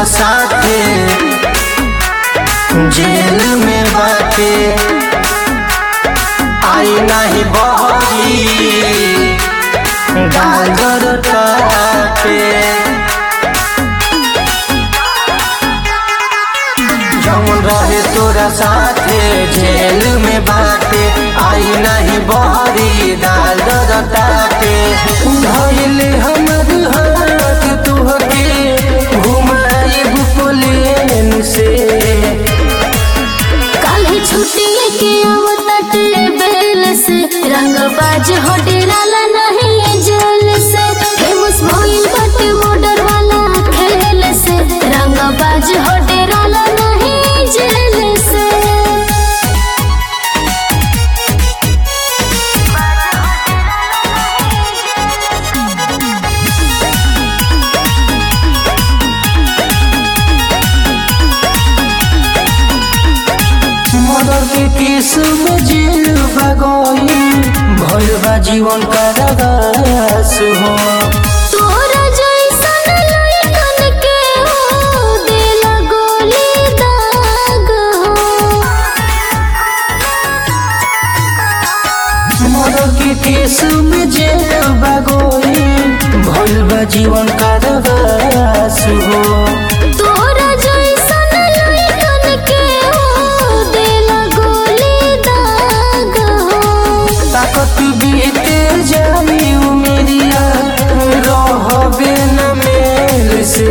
साथे जेल में बाटे आई नहीं बहरी गाजर काटे जौन रहे तोरा साथे जेल में बाटे आई नहीं बहरी गाजर काटे धइल हमर हाथ तुहके घुमाइब प्लेन से काल्हि छुट्टी के आवताटे बेल से रंगबाज हो डेराला नहीं जेल से फेमस भइल बाटे बॉर्डर वाला खेल से रंगबाज हो डेराला नहीं जेल से मदर के केस में जेल भगोई भइल बा जीवन कारागास हो तोरा जैसन लइकन के हो देला गोली दाग हो मदर के केस में जेल भगोई भइल बा जीवन कारागास हो तोरा जैसन लइकन के हो देला गोली दाग हो ताकत बीते जाई उमेरिया रहबे न मेल से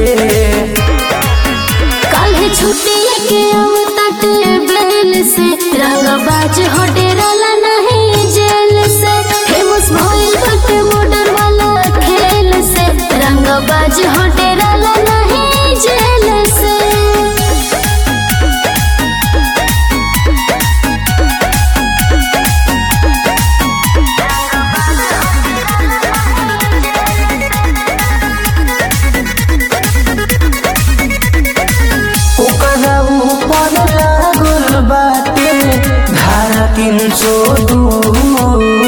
काल्हि छुट्टी के आवताटे बेल से रंगबाज हो डेराला नहीं जेल से फेमस भइल बाटे बॉर्डर वाला खेल से रंगबाज हो डेराला नहीं जेल से ओकरा ऊपर लागल बाटे धारा तीन सौ दू